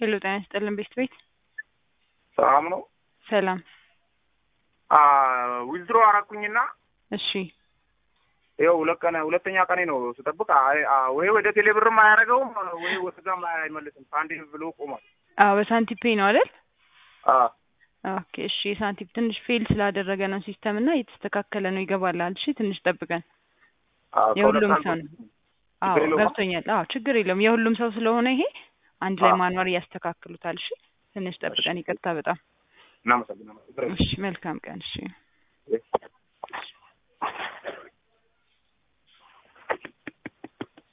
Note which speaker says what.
Speaker 1: ሄሎ ጤና ይስጥልን ቤት ቤት
Speaker 2: ሰላም ነው።
Speaker 1: ሰላም።
Speaker 2: ዊዝድሮ አረኩኝና
Speaker 1: እሺ
Speaker 2: ይኸው ሁለት ቀን ሁለተኛ ቀኔ ነው ስጠብቅ፣ አይ- አ- ወይ ወደ ቴሌብርም አያደርገውም ወይ ወደ ጋም አይመልስም። ከአንዴ ብሎ ቆሟል።
Speaker 1: አዎ በሳንቲም ፔይ ነው አይደል?
Speaker 2: አ፣
Speaker 1: ኦኬ እሺ። የሳንቲም ትንሽ ፌል ስላደረገ ነው ሲስተም እና እየተስተካከለ ነው ይገባላል። እሺ ትንሽ ጠብቀን።
Speaker 2: አ፣ ከሁለት
Speaker 1: የሁሉም
Speaker 2: ቀን
Speaker 1: ሰው ነው። አዎ
Speaker 2: ችግር የለውም።
Speaker 1: ገብቶኛል። አዎ ችግር የለውም። የሁሉም ሰው ስለሆነ ይሄ አንድ ላይ
Speaker 2: አዎ።
Speaker 1: ማኗር ያስተካክሉታል። እሺ ትንሽ ጠብቀን። ይቅርታ በጣም
Speaker 2: እናመሰግናለን።
Speaker 1: እሺ። መልካም ቀን። እሺ
Speaker 2: እሺ።